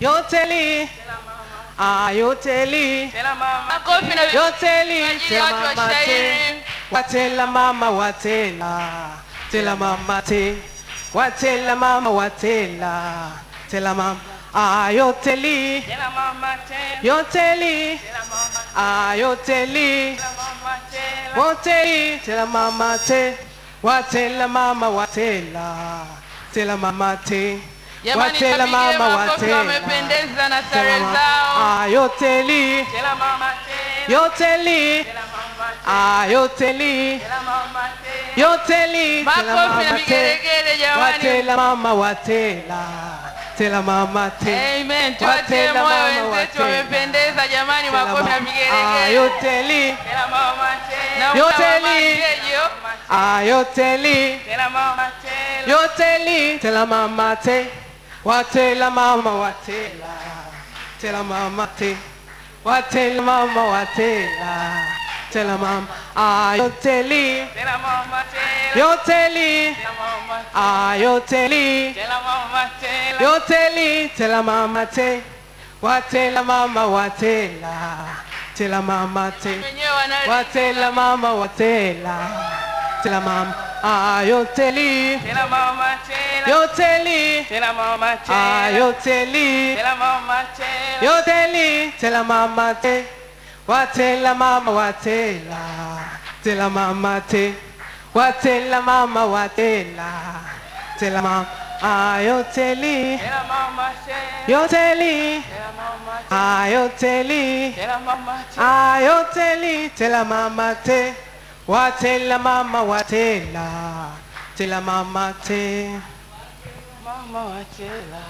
yoteli ah yoteli Tena mama. Makofi na yoteli Kwa ajili ya tela watu wa mama te shairi. watela mama watela tela mama te watela mama watela tela mama ah yoteli Tena mama tena. yoteli Tena mama. ah yoteli Tena mama tena. Woteli, tela mama te, watela mama watela, tela mama te, Jamani, watela wapigie mama makofi, watela. wamependeza na Tela sare mama- zao. Ah, yoteli, Tena mama tena. yoteli, Tena mama tena. ah, yoteli, Tena mama tena. yoteli, tela Makofi na mama te, vigelegele jamani. watela mama watela, tela mama te, Amen. Tuwatie watela moyo mama wenzetu watela. wamependeza jamani, Tela makofi na mama- ah, vigelegele. yoteli, Tena mama tena. Na Yoteli. mtawamangejo. ah, yoteli. Tena mama tena. Yoteli, tela mama te, watela mama watela, tela mama te, watela mama watela, tela mama, ah yoteli, Tena mama tena. yoteli, Tena mama. ah yoteli, Tena mama tena. yoteli, tela mama te, watela mama watela, tela mama te, Wenyewe wana- watela mama watela, tela mama, ah yoteli. Tena mama tena. Yoteli, Tena mama ah tena. yoteli, Tena mama tena. yoteli, tela mama te, watela mama watela, tela mama te, watela mama watela, tela mama, ah yoteli, Tena mama tena. yoteli, Tena mama tena. ah yoteli, Tena mama tena. ah yoteli, tela mama te, watela mama watela, tela mama te. Mama watela.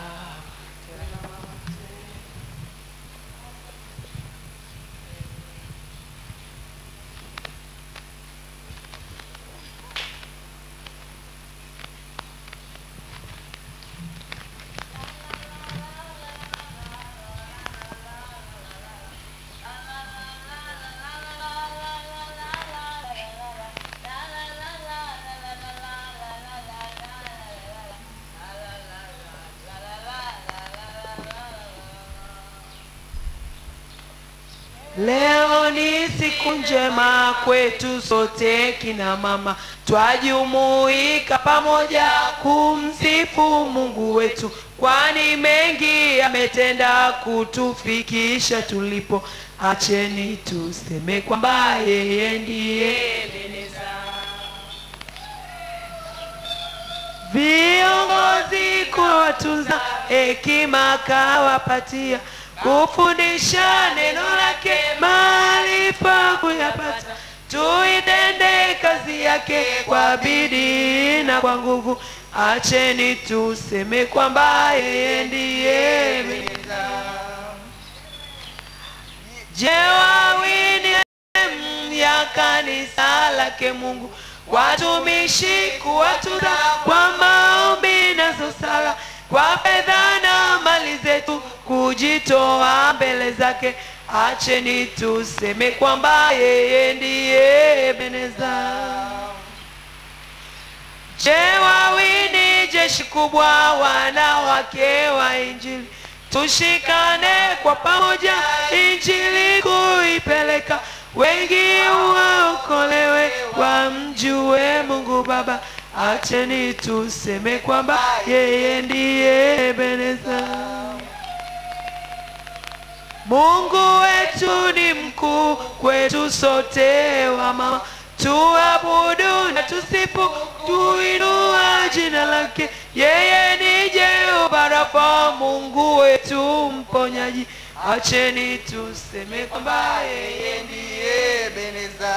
Leo ni siku njema kwetu sote kina mama, twajumuika pamoja kumsifu Mungu wetu, kwani mengi ametenda kutufikisha tulipo. Acheni tuseme kwamba yeye ndiye Ebeneza. Viongozi kuwatunza, hekima kawapatia, kufundisha neno lake, maarifa kuyapata. Tuitende kazi yake kwa bidii na kwa nguvu. Acheni tuseme kwamba yeye ndiye Ebeneza. Je, wawini ya kanisa lake Mungu, watumishi kuwatunza kwa maombi nazo sala, kwa fedha na mali zetu kujitoa mbele zake. Acheni tuseme kwamba yeye ndiye Ebeneza. Je, wawini jeshi kubwa, wanawake wa Injili, tushikane kwa pamoja, Injili kuipeleka, wengi waokolewe, wamjue Mungu Baba. Acheni tuseme kwamba yeye ndiye Ebeneza. Mungu wetu ni mkuu kwetu sote wa mama, tuabudu na tusifu, tuinua jina lake. Yeye ni Jehova Rafa, Mungu wetu mponyaji. Acheni tuseme kwamba yeye ndiye Ebeneza.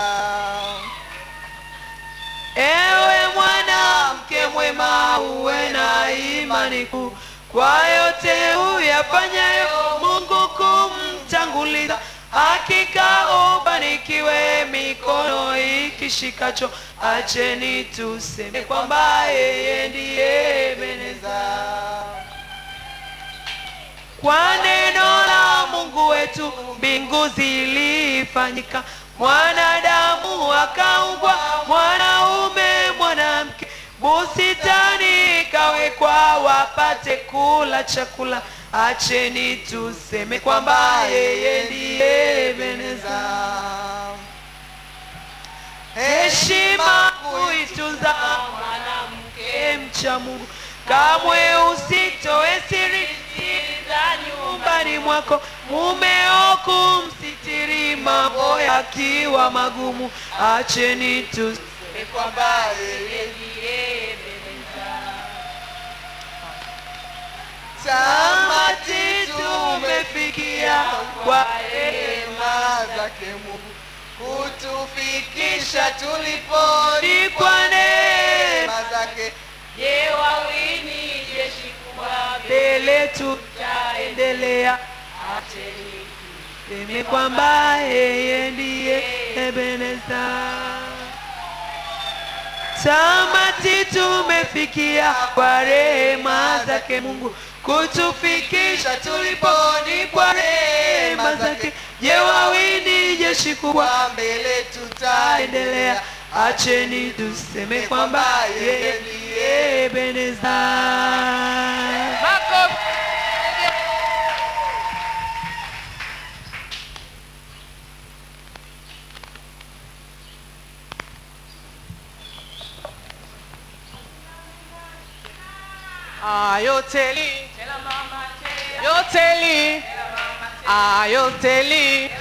Ewe mwanamke mwema, uwe na imani kuu kwa yote uyafanyayo, Mungu kumtanguliza. Hakika ubarikiwe mikono ikishikacho. Acheni tuseme kwamba yeye ndiye Ebeneza. Kwa neno la Mungu wetu mbingu zilifanyika, mwanadamu akaumbwa, mwanaume mwanamke, bustani ikawekwa wapate kula chakula. acheni tuseme kwamba yeye ndiye Ebeneza. Heshima kuitunza mwanamke mcha Mungu, kamwe usitoe siri za nyumbani mwako, mumeo kumsitiri mambo yakiwa magumu, acheni tuseme kwamba yeye ndiye tamati tumefikia kwa rehema zake Mungu kutufikisha tulipo ni kwa neema neema zake Je, wawini jeshi kubwa mbele tutaendelea, acheni tuseme kwamba yeye ndiye Ebeneza. Tamati tumefikia kwa rehema zake Mungu kutufikisha tulipo ni kwa rehema zake. Je, wawini jeshi kubwa kwa mbele tutaendelea, tutaendelea acheni tuseme kwamba yeye ndiye Ebeneza. Makofi. ayoteli Tela mama tela, yoteli ayoteli